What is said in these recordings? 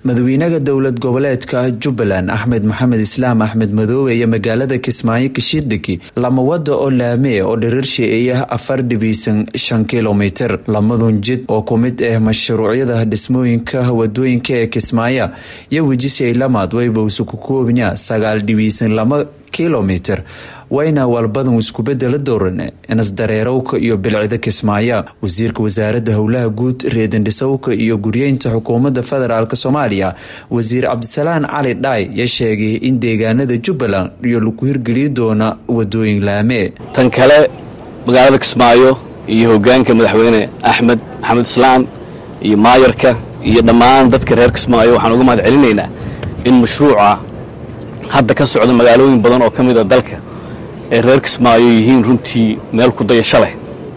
madawiinaha dowlad goboleedka jubbaland axmed maxamed islaam axmed madoobe iyo magaalada kismaayo kashiidegi lama wada oo laame oo dhiriirshiiya afar dhibiisan shan kilomitir lamadun jid oo ku mid ah mashruucyada dhismooyinka wadooyinka ee kismaayo iyo wejisay lamaad waybowsu ku koobnya sagaal dhibiisan lama kilomitir wayna walbadan iskubedela dooran nasdareerowka iyo bilcida kismaayo wasiirka wasaaradda howlaha guud reedandhisowka iyo guryeynta xukuumadda federaalk soomaaliya wasiir cabdisalaan cali dhaay ya sheegay in deegaanada jubbaland iyo lagu hirgeliyi doona wadooyin laame tan kale magaalada kismaayo iyo hogaanka madaxweyne axmed maxamed islaan iyo maayarka iyo dhammaan dadka reer kismaayo waxaan uga mahad celinaynaa in mashruuca hadda ka socda magaalooyin badan oo ka mid a dalka ee reer kismaayo yihiin runtii meel ku dayasho leh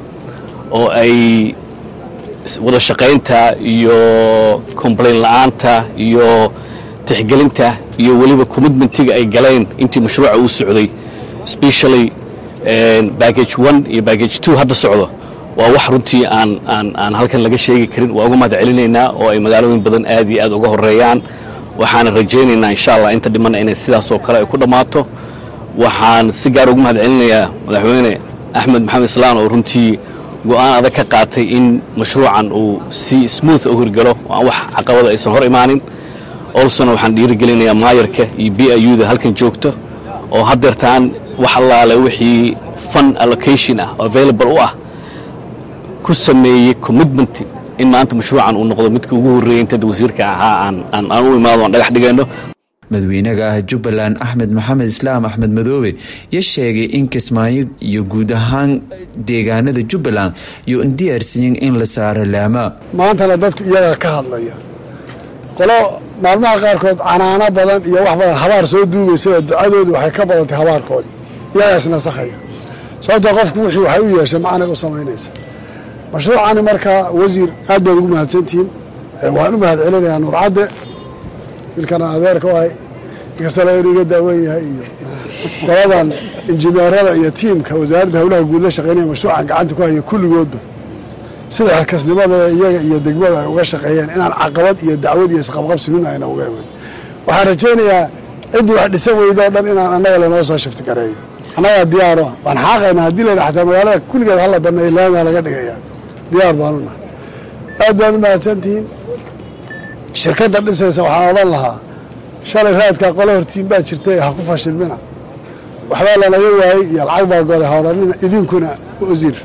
oo ay wada shaqaynta iyo complain la'aanta iyo tixgelinta iyo weliba commitmentiga ay galeen intii mashruuca uu socday specially baggage one iyo baggage two hadda socdo waa wax runtii aan aan aan halkan laga sheegi karin waa uga mahad celinaynaa oo ay magaalooyin badan aad iyo aad uga horeeyaan waxaana rajaynaynaa insha allah inta dhimana inay sidaas oo kale ay ku dhammaato waxaan si gaar ugu mahad celinayaa madaxweyne axmed maxamed islaan oo runtii go'aan adag ka qaatay in mashruucan uu si smooth u hirgalo oo aan wax caqabada aysan hor imaanin olsona waxaan dhiirigelinayaa maayarka iyo b i u da halkan joogto oo haddeertaan wax allaale wixii fun allocation ah available u ah ku sameeyey commitment in maanta mashruucan uu noqdo midka ugu horreeyay intada wasiirka ahaa aan u imaado aan dhagax dhigayno madawiinaha ah jubbaland axmed maxamed islaam axmed madoobe ya sheegay in kismaayo iyo guud ahaan deegaanada jubbaland iyo in diyaarsiyin in la saaro laama maantana dadku iyagaa ka hadlaya qolo maalmaha qaarkood canaano badan iyo wax badan habaar soo duugaysaba ducadoodu waxay ka badantay habaarkoodii iyagaa isnasakhaya sababtoo qofku wixii waxay u yeeshay macnay u samaynaysa mashruucani markaa wasiir aad baad ugu mahadsantihiin waxaan u mahad celinayaa nuurcadde ilkana adeerka u ahay inkastoo la iga daawen yahay iyo qoladan injineerada iyo tiimka wasaaradda howlaha guud la shaqeynaya mashruucan gacanta ku haya kulligoodba sida xilkasnimadooda iyaga iyo degmada ay uga shaqeeyeen inaan caqabad iyo dacwad iyo isqabqabsi midna ayna uga iman waxaan rajaynayaa ciddii wax dhisan weydo o dhan inaan annaga lanoo soo shifti gareeyo annagaa diyaaro waan xaaqaynaa haddii layna xataa magaalada kulligeed hala baneeyo laamiga laga dhigaya diyaar baanu nahay aad baad u mahadsantihiin shirkadda dhisaysa waxaan odhan lahaa shalay raadkaa qolo hortiin baa jirtay ha ku fashilmina waxbaa lanaga waayey iyo lacag baa goday ha odhanina idinkuna wasiir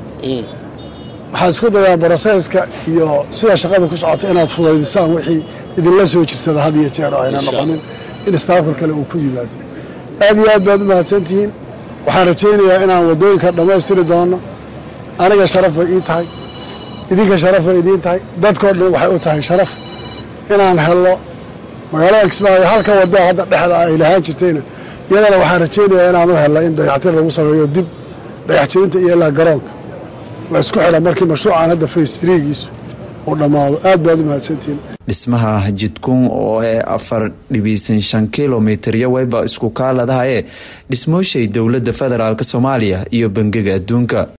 waxaad isku dayaan broseyska iyo sida shaqada ku socota inaad fudaydisaan wixii idinla soo jirsada had iyo jeer oo ayna noqonin in istaafka kale uu ku yimaado aad iyo aad baad u mahadsantihiin waxaan rajaynayaa inaan waddooyinka dhammaystiri doono aniga sharaf bay ii tahay idinka sharaf bay idiin tahay dadkoo dhan waxay u tahay sharaf inaan helno magaalada kismaayo halka wadda hadda dhexda ay lahaan jirtayna iyadana waxaan rajaynayaa inaan u helna in dayactir lagu sameeyo dib dhagaxjebinta iyo ilaa garoonka la isku xidha markii mashruucan hadda faystriigiisu uu dhammaado aad baad u mahadsantihiin dhismaha jidkun oo ee afar dhibiisan shan kilomitir yo wayba isku kaaladahaye dhismooshay dowladda federaalk soomaaliya iyo bangiga adduunka